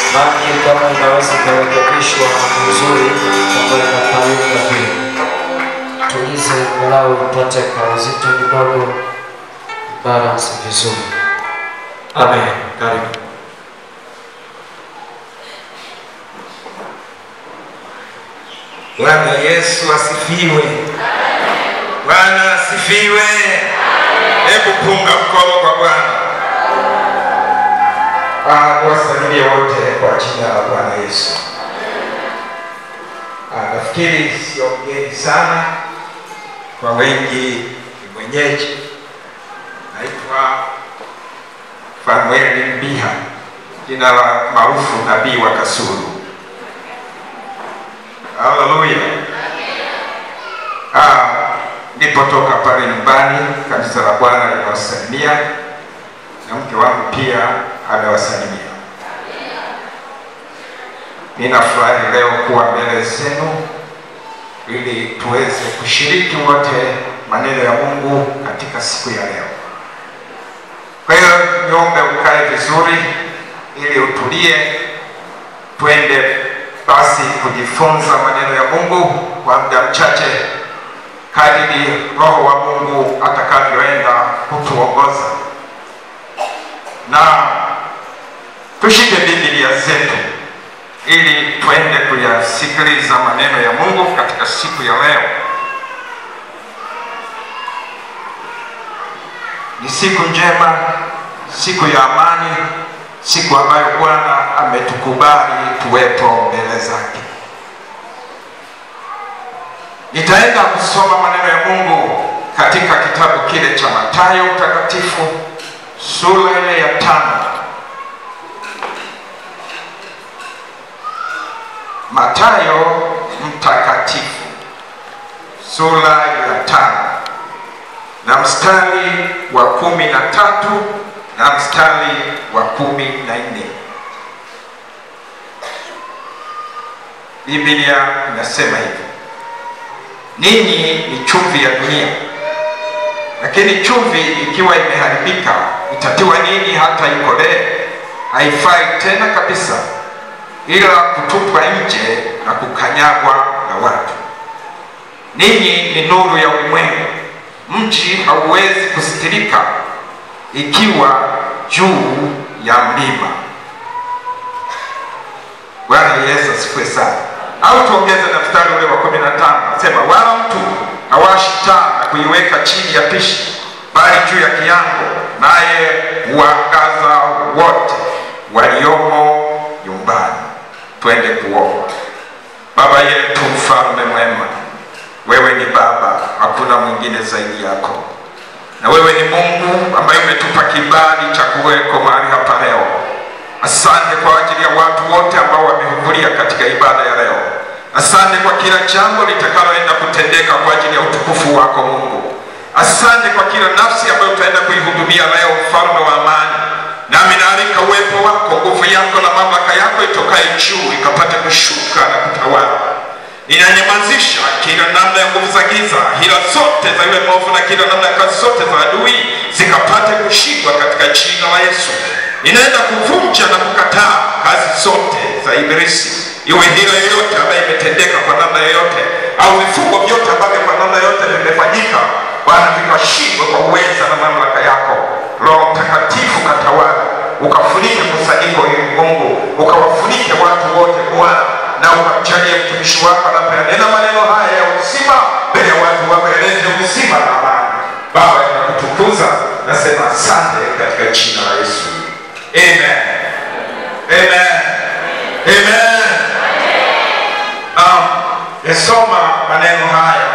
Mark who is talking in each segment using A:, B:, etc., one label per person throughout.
A: maji kama inaweza ikarekebishwa vizuri kama inapayuka vile, tulize walau ipate kwa uzito kidogo, balance vizuri.
B: Amen. Karibu.
C: Bwana Yesu asifiwe. Bwana asifiwe. Hebu punga mkono kwa Bwana. Ah, Wasalimie wote kwa jina la Bwana Yesu. Ah, nafikiri sio mgeni sana kwa wengi, ni mwenyeji. Naitwa Fanueli Mbiha, jina la maarufu nabii wa Kasulu. Haleluya. Ah, nilipotoka pale nyumbani, kanisa la Bwana linawasalimia na mke wangu pia amewasalimia. Ninafurahi leo kuwa mbele zenu ili tuweze kushiriki wote maneno ya Mungu katika siku ya leo. Kwa hiyo niombe ukae vizuri ili utulie, twende basi kujifunza maneno ya Mungu kwa muda mchache kadiri Roho wa Mungu atakavyoenda kutuongoza, na tushike Biblia zetu ili twende kuyasikiliza maneno ya Mungu katika siku ya leo. Ni siku njema, siku ya amani, siku ambayo Bwana ametukubali tuwepo mbele zake. Nitaenda kusoma maneno ya Mungu katika kitabu kile cha Mathayo Mtakatifu sura ile ya tano. Mathayo Mtakatifu sura ya tano na mstari wa kumi na tatu na mstari wa kumi na nne. Biblia inasema hivi: ninyi ni chumvi ya dunia, lakini chumvi ikiwa imeharibika itatiwa nini hata ikolee? Haifai tena kabisa, ila kutupwa nje na kukanyagwa na watu. Ninyi ni nuru ya ulimwengu. Mji hauwezi kusitirika ikiwa juu ya mlima. Bwana Yesu asifiwe sana. Au tuongeze na mstari ule wa kumi na tano nasema, wala mtu hawashi taa na kuiweka chini ya pishi, bali juu ya kiango, naye huangaza wote waliomo nyumbani. Twende kuomba. Baba yetu, mfalme mwema, wewe ni Baba, hakuna mwingine zaidi yako na wewe ni Mungu ambaye umetupa kibali cha kuweko mahali hapa leo. Asante kwa ajili ya watu wote ambao wamehudhuria katika ibada ya leo. Asante kwa kila jambo litakaloenda kutendeka kwa ajili ya utukufu wako Mungu. Asante kwa kila nafsi ambayo utaenda kuihudumia leo, mfalme wa amani. Nami naalika uwepo wako, nguvu yako na mamlaka yako itokaye juu ikapate kushuka na kutawala ninanyamazisha kila namna ya nguvu za giza, hila zote za yule mwovu na kila namna ya kazi zote za adui zikapate kushindwa katika jina la Yesu. Ninaenda kuvunja na kukataa kazi zote za Ibilisi, iwe hila yoyote ambayo imetendeka kwa namna yoyote, au vifungo vyote ambavyo kwa namna yoyote vimefanyika, Bwana, vikashindwa kwa uweza na mamlaka yako. Roho Mtakatifu katawala, ukafunike kusanyiko hili Mungu, ukawafunike watu wote Bwana na ukamjalie mtumishi wako anapoyanena maneno haya ya uzima mbele ya watu wako, yalete uzima na amani. Baba, tunakutukuza, nasema asante katika jina la Yesu, amen, amen, amen. Um, yasoma maneno haya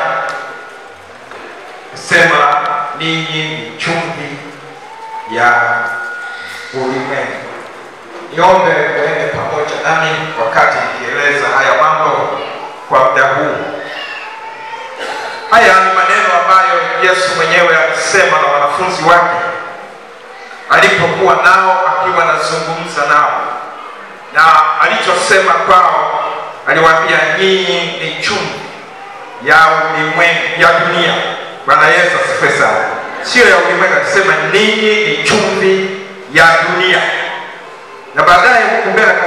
C: sema, ninyi ni chumvi ya ulimwengu. Niombe uende pamoja nami wakati nikieleza haya mambo kwa muda huu. Haya ni maneno ambayo Yesu mwenyewe alisema na wanafunzi wake alipokuwa nao akiwa anazungumza nao, na alichosema kwao, aliwaambia nyinyi ni chumvi ya ulimwengu, ya dunia. Bwana Yesu asifiwe sana. Sio ya ulimwengu, alisema ninyi ni chumvi ya dunia na baadaye huku mbele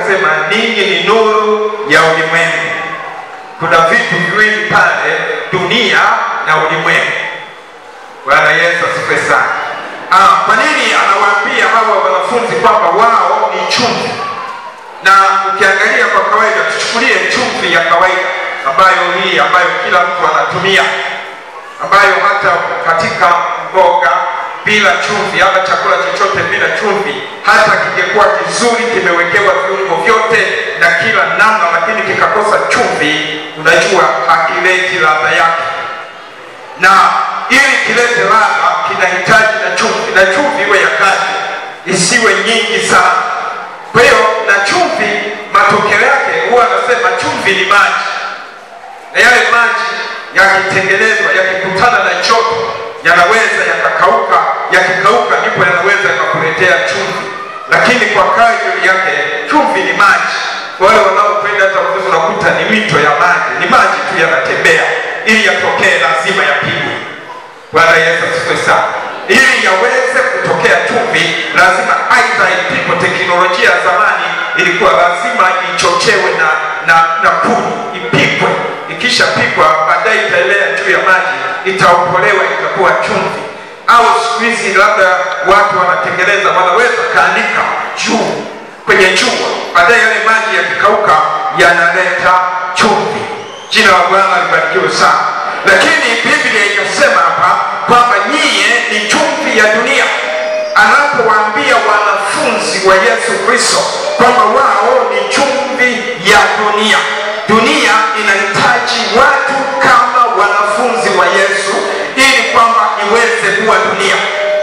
C: akasema ninyi ni nuru ya ulimwengu. Kuna vitu viwili pale, dunia na ulimwengu. Bwana Yesu asifiwe sana. Ah, kwa nini anawaambia hawa wanafunzi kwamba wao ni chumvi? Na ukiangalia kwa kawaida, tuchukulie chumvi ya kawaida ambayo hii ambayo kila mtu anatumia, ambayo hata katika mboga bila chumvi ama chakula chochote bila chumvi, hata kingekuwa kizuri kimewekewa viungo vyote na kila namna, lakini kikakosa chumvi, unajua hakileti ladha yake na ili kilete ladha kinahitaji na chumvi, na chumvi iwe ya kati, isiwe nyingi sana. Kwa hiyo na chumvi, matokeo yake huwa anasema chumvi ni maji, na yale maji yakitengenezwa, yakikutana na joto, yanaweza yakakauka. Yakikauka ndipo yanaweza yakakuletea chumvi, lakini kwa kadri yake chumvi ni maji. Wale wanaopenda hata uvuvi unakuta ni mito ya maji, ni maji tu yanatembea, ili yatokee lazima yapigwe. Bwana Yesu asifiwe sana. Ili yaweze kutokea chumvi, lazima aidha ipigwe. Teknolojia ya zamani ilikuwa lazima ichochewe na na, na kuni, ipikwe. Ikishapikwa baadaye itaelea juu ya maji, itaokolewa, itakuwa chumvi. Au siku hizi labda watu wanatengeneza, wanaweza kaanika juu kwenye jua, baadaye yale maji yakikauka yanaleta chumvi. Jina la Bwana libarikiwe sana. Lakini Biblia ikasema hapa kwamba nyie ni chumvi ya dunia, anapowaambia wanafunzi wa Yesu Kristo kwamba wao ni chumvi ya dunia. Dunia inahitaji watu kama wanafunzi wa Yesu ili kwamba iweze kuwa dunia.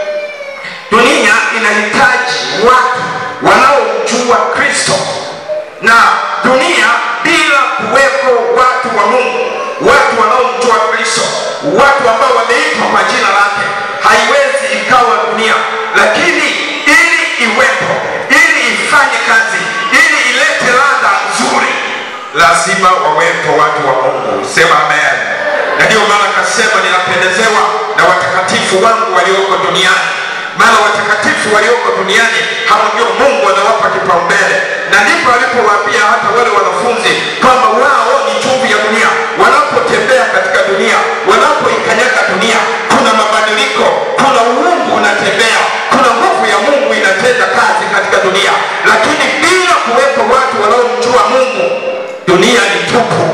C: Dunia inahitaji watu wanaomjua Kristo, na dunia bila kuwepo watu wa Mungu, watu wanaomjua Kristo, watu ambao wameitwa kwa jina lake, haiwezi ikawa dunia. Lakini ili iwepo, ili ifanye kazi, ili ilete ladha nzuri, lazima wawepo watu wa Mungu. Sema amen. Na ndiyo maana akasema, ninapendezewa na watakatifu wangu walioko duniani maana watakatifu walioko duniani hao ndio Mungu anawapa kipaumbele, na ndipo alipowaambia hata wale wanafunzi kwamba wao ni chumvi ya dunia. Wanapotembea katika dunia, wanapoikanyaga dunia, kuna mabadiliko, kuna uungu unatembea, kuna nguvu ya Mungu inatenda kazi katika dunia. Lakini bila kuwepo watu wanaomjua Mungu, dunia ni tupu,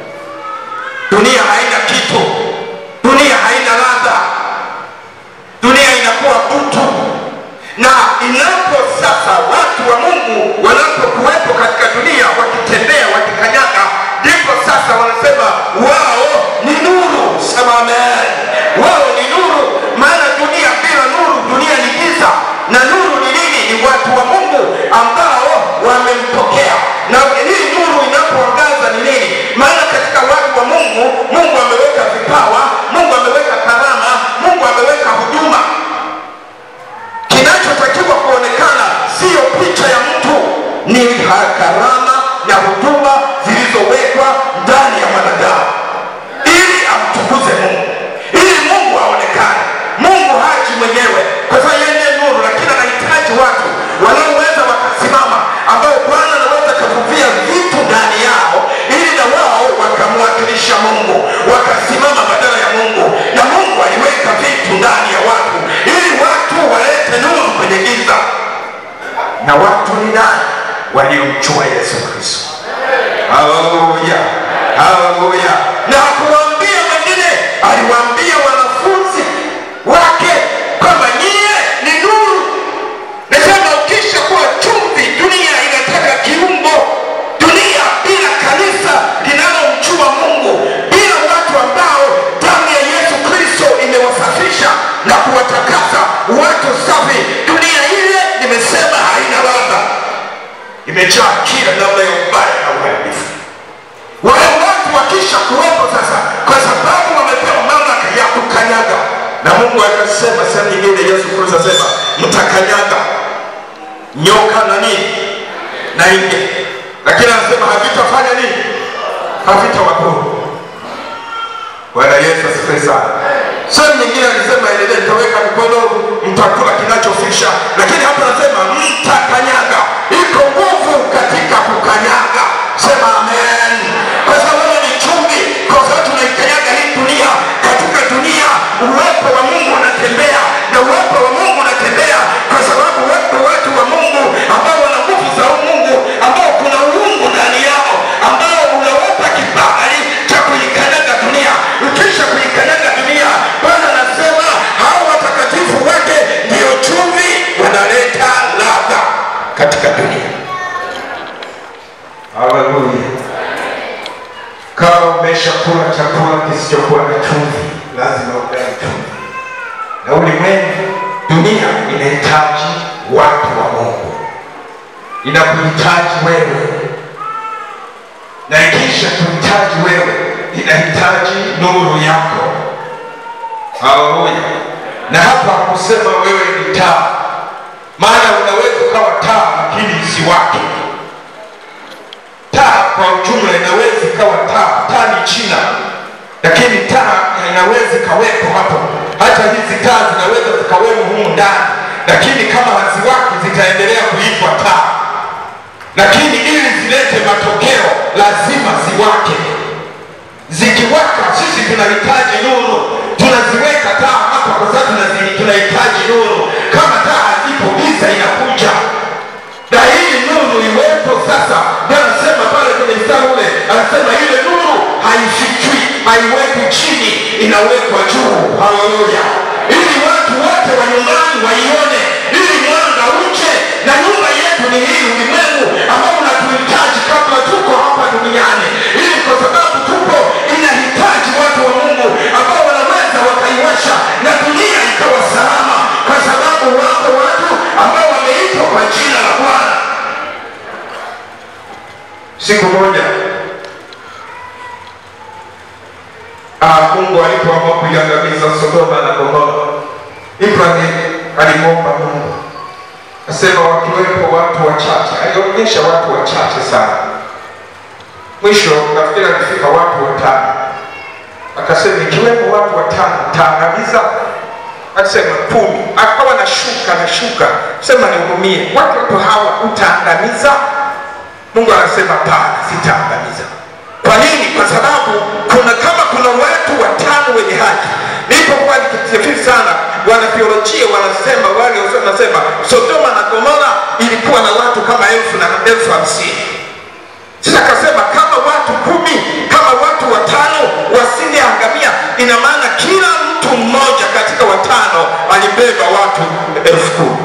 C: dunia haina kitu, dunia haina ladha dunia inakuwa butu. Na inapo sasa watu wa Mungu wanapokuwepo katika dunia wakitembea, wakikanyaga, ndipo sasa wanasema wao ni nuru. Sema amen. Wao ni nuru, maana dunia bila nuru, dunia ni giza. Na nuru ni nini? Ni watu wa Mungu ambao wamempokea. Na hii nuru inapoangaza ni nini? Maana katika watu wa Mungu, Mungu ameweka vipawa, Mungu ameweka karama, Mungu ameweka huduma. Kinachotakiwa kuonekana siyo picha ya mtu, ni karama na huduma zilizowekwa ndani ya mwanadamu ili amtukuze Mungu, ili Mungu aonekane. Mungu haji mwenyewe kwa sababu yeye ndiye nuru, lakini anahitaji watu wanaoweza wakasimama, ambao Bwana anaweza kavuvia vitu ndani yao, ili na wao wakamwakilisha Mungu, wakasimama badala ya Mungu. Na Mungu aliweka vitu ndani ya watu ili watu walete nuru kwenye giza. Na watu ni nani? Waliomjua Yesu Kristo. Haleluya, haleluya. Na hakuwaambia wengine, aliwaambia wanafunzi wake kwamba nyie ni nuru. Nasema ukisha kuwa chumvi, dunia inataka kiungo. Dunia bila kanisa linalomjua Mungu, bila watu ambao damu ya Yesu Kristo imewasafisha na kuwatakasa, watu safi, dunia ile nimesema haina ladha, imejaa kila namna ya ubaya na uharibifu. Wale watu wakisha kuwepo sasa, kwa sababu wamepewa mamlaka ya kukanyaga, na Mungu akasema sehemu nyingine, Yesu Kristo asema mtakanyaga nyoka na nini na nge, lakini anasema havitafanya nini? Havitawadhuru. Bwana Yesu asifiwe sana. Sehemu nyingine alisema endelee, nitaweka mikono, mtakula kinachofisha, lakini hapa anasema mtakanyaga. Iko nguvu katika katika dunia. Haleluya! Kama umeshakula chakula kisichokuwa na chumvi, lazima ugawe chumvi, na ulimwengu, dunia inahitaji watu wa Mungu, inakuhitaji wewe, na ikisha kuhitaji wewe, inahitaji nuru yako. Haleluya! Na hapa kusema wewe ni taa, maana unaweza ukawa taa lakini isiwake. Taa kwa ujumla inaweza ikawa taa, taa ni China, lakini taa inaweza ikawepo hapo. Hata hizi taa zinaweza zikawemo humu ndani, lakini kama haziwaki zitaendelea kuitwa taa, lakini ili zilete matokeo lazima ziwake. Zikiwaka sisi tunahitaji nuru, tunaziweka taa hapa kwa sababu tunazi- tunahitaji nuru. Kama taa hazipo, giza inakuja na hii nuru iwepo sasa. Ndio anasema pale kwenye mstari ule, anasema ile nuru haifichwi, haiwekwi chini, inawekwa juu. Haleluya! ili watu wote wa nyumbani waione, ili mwanga uje. Na nyumba yetu ni hii ulimwengu ambao unatuhitaji kabla tuko hapa duniani, ili kwa sababu tupo, inahitaji watu wa Mungu ambao wanaweza wakaiwasha na dunia ikawa salama, kwa sababu wako watu ambao wameitwa kwa jina la Bwana. Siku moja ah, Mungu alipoamua kuiangamiza Sodoma na Gomora, Ibrahim alimwomba Mungu asema wakiwepo watu wachache. Alionyesha watu wachache sana. Mwisho nafikiri alifika watu watano, akasema ikiwepo watu watano taangamiza akasema kumi. Akawa na shuka na shuka, sema nihurumie, watoto hawa utaangamiza? Mungu anasema hapana, sitaangamiza. Kwa nini? Kwa sababu kuna kama kuna watu watano wenye haki. Nilipokuwa nikitafsiri sana, wanatheolojia wanasema wale wanasema Sodoma na Gomora ilikuwa na watu kama elfu na elfu hamsini. Sasa akasema kama watu kumi, kama watu watano wasingeangamia, ina maana kila mtu mmoja katika watano alibeba watu elfu kumi.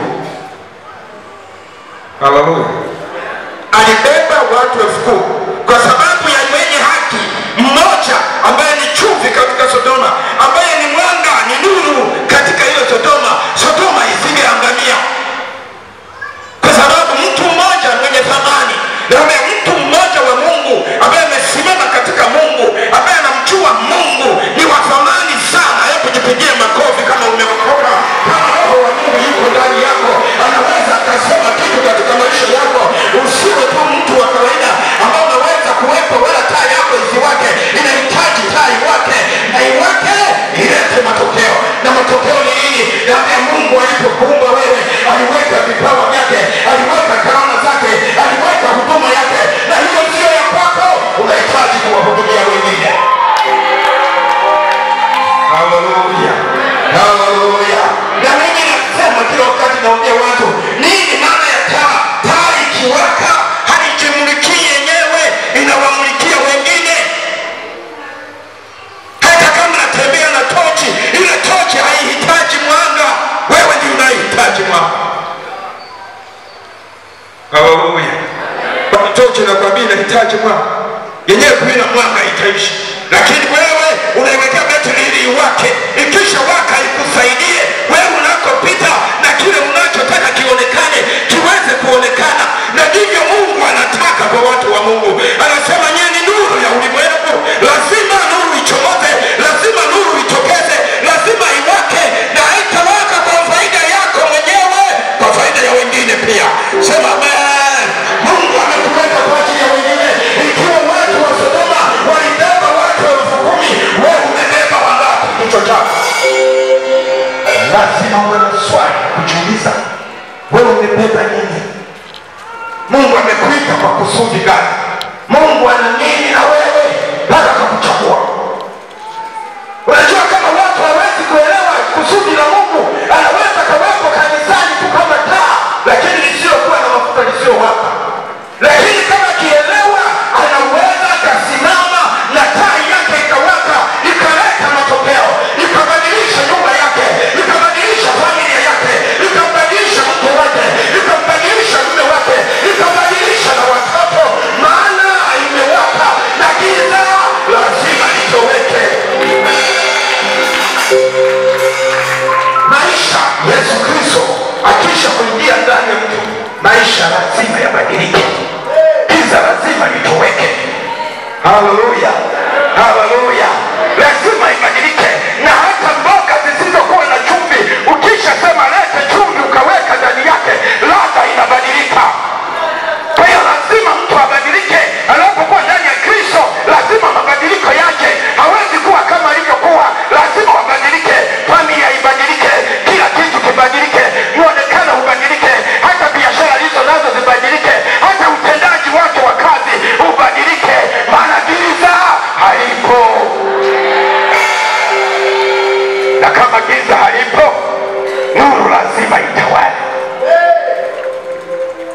C: Haleluya! alibeba watu elfu kumi kwa sababu ya mwenye haki mmoja ambaye ni chumvi katika Sodoma, ambaye ni mwanga, ni nuru katika hiyo Sodoma. Sodoma isingeangamia kwa sababu mtu mmoja mwenye thamani na ambaye mtu mmoja wa Mungu ambaye amesimama katika Mungu ambaye anamjua Mungu ni wa thamani sana. Hebu jipigie makofi kama umeokoka, kama Roho wa Mungu yuko ndani yako, anaweza akasema kitu katika maisha yako. Usiwe tu mtu wa kawaida ambao unaweza kuwepo, wala taa yako isiwake. Inahitaji taa iwake na iwake ilete matokeo, na matokeo ni nini? Naambia Mungu alipokuumba wewe, aliweka vipawa vyake, aliweka karama zake, aliweka huduma yake, na hiyo sio ya kwako, unahitaji kuwahudumia wengine. Haleluya, haleluya. Na mimi nasema kila wakati, naambia watu nini maana ya taa? Taa ikiwaka haijimulikii yenyewe, inawamulikia wengine. Hata kama natembea na tochi, ile tochi haihitaji mwanga, wewe ndio unayehitaji mwanga. Haleluya. Kwa tochi nakwambia inahitaji mwanga, yenyewe bila mwanga itaishi, lakini wewe unaiwekea betri ili iwake, ikisha waka ikusaidie wewe unakopita, na kile unachotaka kionekane kiweze kuonekana, na ndivyo Mungu anataka kwa watu wa Mungu. Anasema nyie ni nuru ya ulimwengu, lazima nuru ichomoze, lazima nuru itokeze, lazima iwake, na haitawaka kwa faida yako mwenyewe, kwa faida ya wengine pia. Sema amen. Mungu amekuweka kwa ajili ya wengine. Ikiwa watu wa Sodoma walibeba watu elfu kumi, wewe umebeba wangapi kichwa chako? Lazima uwe na swali kujiuliza, wewe umebeba nini? Mungu amekuita kwa kusudi gani? Mungu ana nini na wewe mpaka akakuchagua? Unajua kama watu hawezi kuelewa kusudi la Mungu, anaweza kawepo kanisani tu kama taa, lakini lisiyokuwa na mafuta lisiyowaka. Lakini kama akielewa, anaweza akasimama na taa yake ikawaka, ikaleta matokeo, ikabadilisha nyumba yake, ikabadilisha familia yake, ikambadilisha mke wake, ikambadilisha mume wake,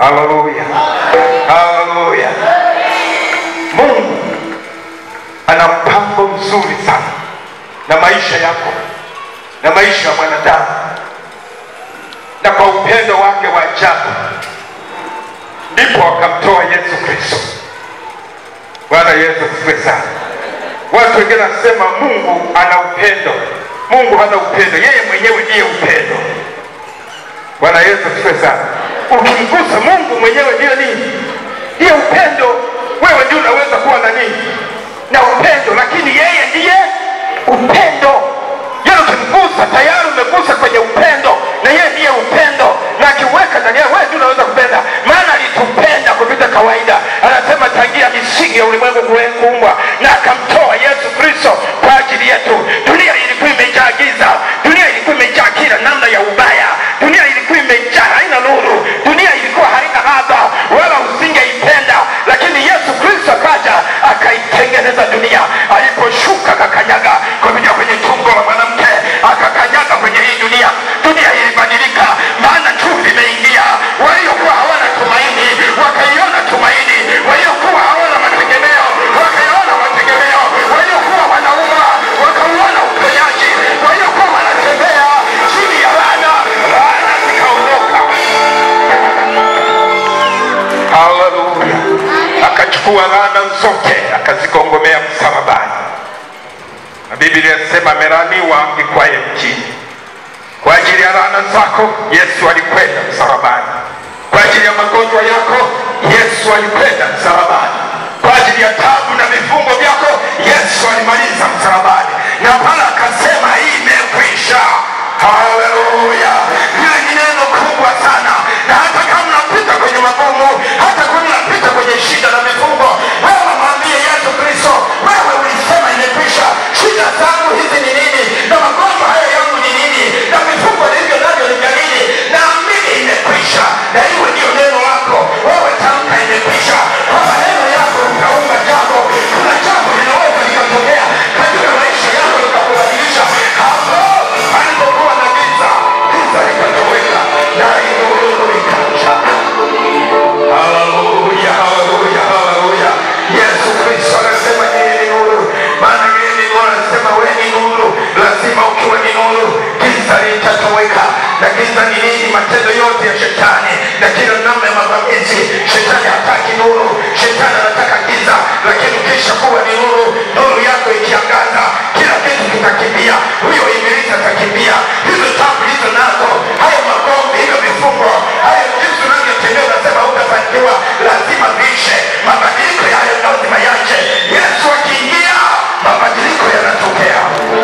C: haleluya haleluya mungu ana mpango mzuri sana na maisha yako na maisha ya mwanadamu na kwa upendo wake wa ajabu ndipo akamtoa yesu kristo bwana yesu asifiwe sana watu wengine wanasema mungu ana upendo mungu hana upendo yeye mwenyewe ndiye upendo bwana yesu asifiwe sana ukimgusa mungu mwenyewe ndiyo nini ndiye upendo wewe ndio unaweza kuwa na nini na upendo lakini yeye ndiye upendo yeye ukimgusa tayari umegusa kwenye upendo na yeye ndiye upendo na akiweka ndani yako wewe ndio unaweza kupenda maana alitupenda kupita kawaida anasema tangia misingi ya ulimwengu kuwe- kuumbwa na akamtoa yesu kristo kwa ajili yetu dunia ilikuwa imejaa giza dunia ilikuwa imejaa kila namna ya ubaya dunia ilikuwa imejaa haina nuru dunia ilikuwa haina ladha wala usingeipenda lakini yesu kristo akaja akaitengeneza dunia aliposhuka akakanyaga kupitia kwenye tumbo la mwanamke akakanyaga kwenye hii dunia dunia ilibadilika maana chumvi imeingia waliokuwa hawana tumaini wakaiona tumaini waliokuwa hawana mategemeo wakaiona mategemeo waliokuwa wanauma wakauona uponyaji waliokuwa wanatembea chini ya laana laana zikaondoka haleluya akachukua laana zote akazigongomea msalabani na biblia inasema amelaniwa ikwaye mjini kwa ajili ya laana zako yesu alikwenda msalabani kwa ajili ya magonjwa yako yesu alikwenda msalabani kwa ajili ya tabu na vifungo vyako yesu alimaliza msalabani na pale akasema hii imekwisha haleluya hili ni neno kubwa sana na hata kama unapita kwenye magumu hata kama unapita kwenye shida na vifungo wewe mwambie yesu kristo wewe ulisema imekwisha shida zangu hizi ni nini na magonjwa haya yangu ni nini na vifungo nilivyo navyo ni vya nini naamini imekwisha na iwe ndiyo neno lako wewe tamka imekwisha kwa maneno yako utaumba jambo kuna jambo linaweza likatokea katika maisha yako likakubadilisha hapo alipokuwa na giza giza likatoweka na nuru ikaja haleluya haleluya haleluya yesu kristo anasema yeye ni nuru maana yeye ni nuru anasema we ni nuru lazima ukiwa ni nuru giza litatoweka na giza ni nini matendo yote ya shetani na kila namna ya mavamizi shetani hataki nuru shetani anataka giza lakini ukisha kuwa ni nuru nuru yako ikiangaza kila kitu kitakimbia huyo ibilisi atakimbia hizo tabu hizo nazo hayo magombi hivyo vifungo hayo jinsi unavyotembea unasema utafanikiwa lazima vishe mabadiliko yayo lazima yache yesu akiingia mabadiliko yanatokea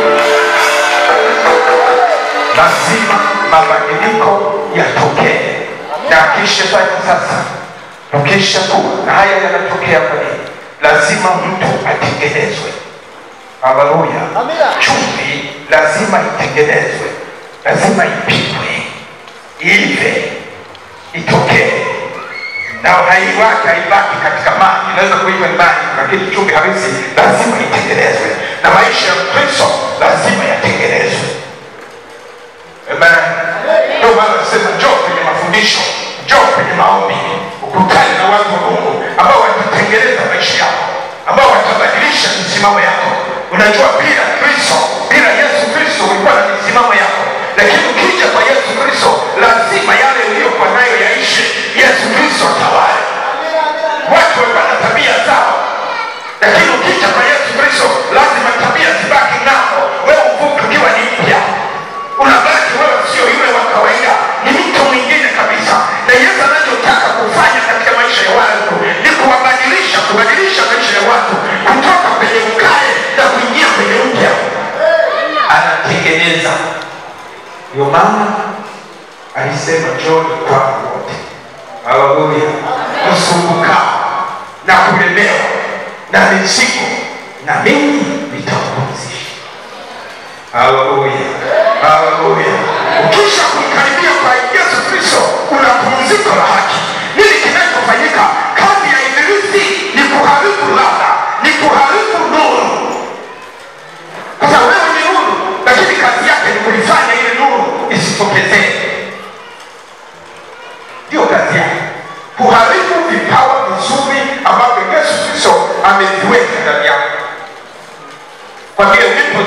C: lazima mabadiliko yatokee na akishafanya sasa ukisha kuwa na haya yanatokea kwa nini lazima mtu atengenezwe haleluya chumvi lazima itengenezwe lazima ipikwe ive itokee na uhai wake haibaki katika maji inaweza kuiva ni maji lakini chumvi halisi lazima itengenezwe na maisha ya kristo lazima yatengenezwe Amen. Ndio maana nasema njoo kwenye mafundisho, njoo kwenye maombi, ukutane na watu wa Mungu ambao watatengeneza maisha yako, ambao watabadilisha misimamo yako. Unajua, bila Kristo, bila Yesu Kristo ulikuwa na misimamo yako, lakini ukija kwa Yesu Kristo lazima yale uliyokuwa nayo yaishi. Yesu Kristo atawale. Watu walikuwa na tabia zao, lakini ukija kwa Yesu Kristo lazima tabia zibaki nao, wewe uvuke ukiwa ni mpya unabaki wewe sio yule wa kawaida ni mtu mwingine kabisa na yesu anachotaka kufanya katika maisha ya watu ni kuwabadilisha kubadilisha maisha ya watu kutoka kwenye ukale na kuingia kwenye mpya anatengeneza ndio maana alisema joni kwangu wote haleluya msumbukao na kulemewa na mizigo na mimi nitawapumzisha haleluya haleluya ukisha kumkaribia kwa yesu kristo una pumziko la haki nini kinachofanyika kazi ya ibilisi ni kuharibu ladha ni kuharibu nuru sasa wewe ni nuru lakini kazi yake ni kuifanya ile nuru isitokezee ndio kazi yake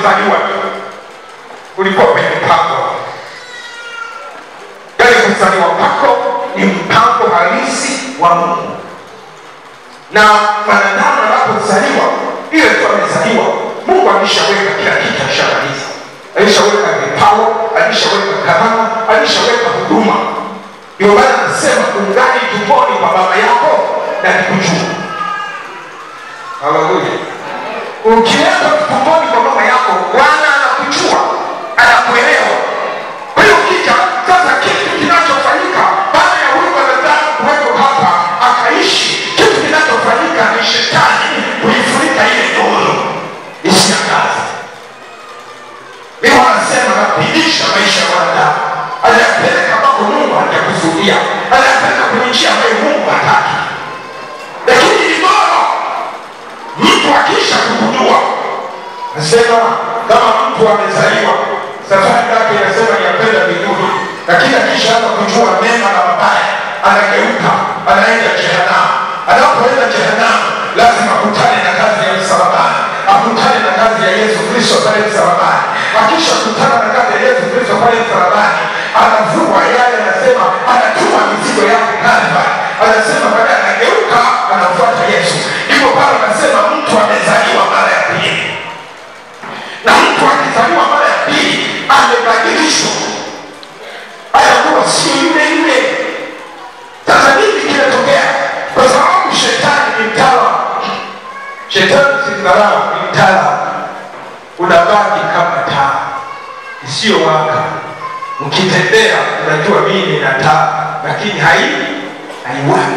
C: kuzaliwa tu ulikuwa kwenye mpango yaani kuzaliwa kwako ni mpango halisi wa mungu na mwanadamu anapozaliwa ile tu amezaliwa mungu alishaweka kila kitu alishamaliza alishaweka vipawa alishaweka karama alishaweka huduma ndio maana anasema ungali tumboni kwa baba yako na nikujua haleluya ukiwekwa tumboni kwa mama yako bwana anakujua anakuelewa kwa hiyo ukija sasa kitu kinachofanyika baada ya huyu mwanadamu kuweko hapa akaishi kitu kinachofanyika ni shetani kuifunika ile nuru isiangaze Biblia anasema anapindisha maisha ya wanadamu, anayapeleka ambako Mungu hajakusudia, anayapeleka kwenye njia ambayo Mungu hataki. Lakini ni bora mtu akisha kugundua, nasema kama mtu amezaliwa, safari yake inasema ni ya kwenda mbinguni, lakini akishaanza kujua mema na mabaya, anageuka, anaenda jehanamu. Anapoenda jehanamu, lazima akutane na kazi ya msalabani, akutane na kazi ya Yesu Kristo pale msalabani. Akisha kutana na kazi ya Yesu Kristo pale msalabani, anavua yale, anasema anatuma mizigo yake Kalvari, anasema baadaye anageuka, anamfuata Yesu. Ndipo pale anasema mtu amezaliwa mara ya pili, na mtu akizaliwa mara ya pili amebadilishwa, anakuwa sio yule yule. Sasa nini kinatokea? Kwa sababu shetani ni mtaalamu. Shetani si mdharau, ni mtaalamu. Unabaki kama taa isiyowaka. Ukitembea unajua mimi nina taa, lakini hai haiwaki.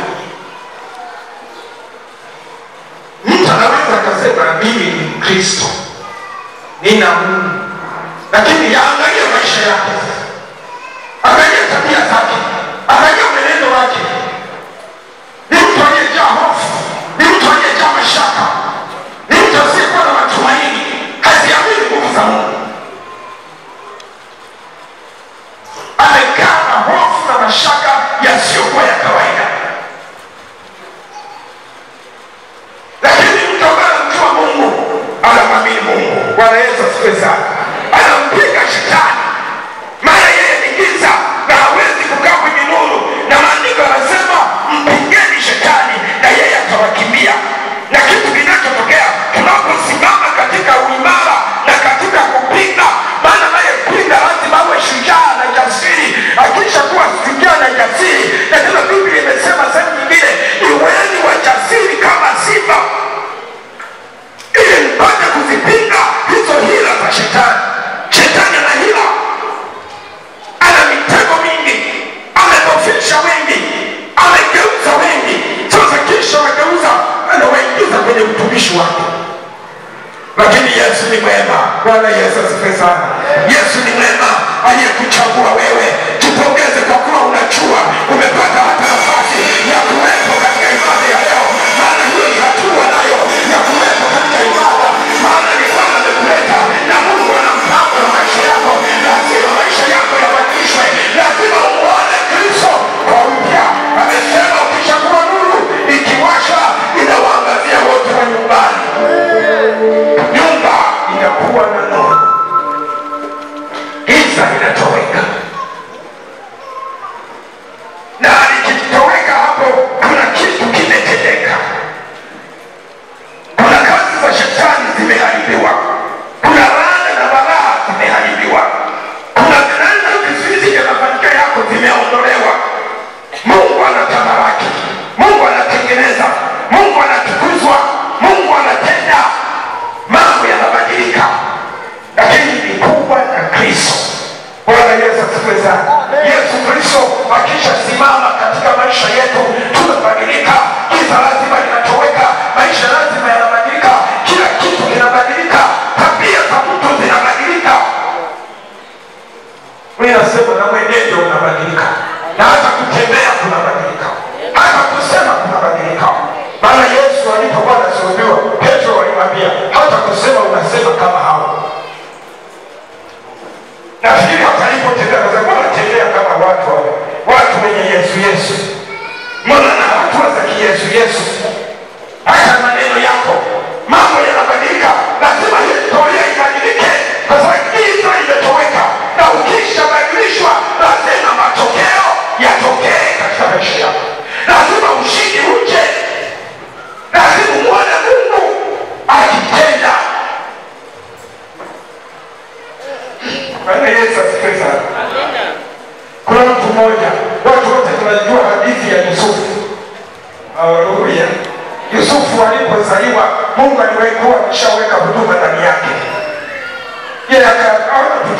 C: Mtu anaweza akasema mimi ni Mkristo, nina Mungu, lakini yaangalia maisha yake sasa, angalia tabia zake, angalia mwenendo wake ni mtu aliyejaa hofu, ni mtu aliyejaa mashaka, ni mtu asiyekuwa na matumaini, haziamini nguvu za Mungu. Amekaa na hofu na mashaka yasiyokuwa ya kawaida. Lakini mtu ambaye anamjua Mungu, anamwamini Mungu. Bwana Yesu asifiwe sana. Anampiga shetani, maana yeye ni giza na hawezi kukaa kwenye nuru, na maandiko yanasema mpigeni shetani na yeye atawakimbia. Na kitu kinachotokea tunaposimama katika uimara na katika kupinga, maana naye pinga lazima awe shujaa na jasiri. Akisha kuwa shujaa na jasiri, na tena Biblia imesema sehemu nyingine, iweni wajasiri kama simba ili mpate kuzipinga hizo hila za shetani. Shetani ana hila, ana mitego mingi, amedhofisha wengi, amegeuza wengi. Sasa kisha wageuza, anawaingiza kwenye utumishi wake. Lakini Yesu ni mwema. Bwana Yesu asifiwe sana. Yesu ni mwema aliyekuchagua wewe. Tupongeze kwa kuwa unajua umepata hata nafasi ya kuwepo katika ibada ya leo, maana hiyo ni hatua nayo ya kuwepo katika ibada, maana ni Bwana amekuleta na Mungu ana mpango na maisha yako. Lazima maisha yako yabadilishwe, lazima umuone Kristo kwa upya. Amesema ukishakuwa nuru ikiwasha, inawaangazia wote wa nyumbani nyumba inakuwa na nuru, giza linatoweka, na likitoweka hapo, kuna kitu kimetendeka. Kuna kazi za shetani zimeharibiwa, kuna laana na balaa zimeharibiwa, kuna laana vizuizi vya mafanikio yako vimeondolewa. Mungu anatabaraki, Mungu anatengeneza, Mungu anatukuzwa, Mungu anatenda, mambo yanabadilika, lakini ni kubwa na Kristo. Bwana Yesu asifiwe sana. Yesu Kristo akishasimama katika maisha yetu tunabadilika, giza lazima linatoweka, maisha lazima yanabadilika, kila kitu kinabadilika, tabia za mtu zinabadilika. Mimi nasema na mwenendo unabadilika, na hata kutembea kunabadilika, hata kusema kunabadilika. Maana Yesu alipokuwa anasulubiwa, Petro alimwambia hata kusema unasema kama hao. Nafikiri hata alipotembea akasema, mbona tembea kama watu wale, watu wenye Yesu Yesu, mbona na hatua za kiyesu Yesu, hata maneno yako, mambo yanabadilika. Lazima historia ibadilike, haleluya yusufu alipozaliwa mungu aliwahi kuwa ameshaweka huduma ndani yake yeye akaona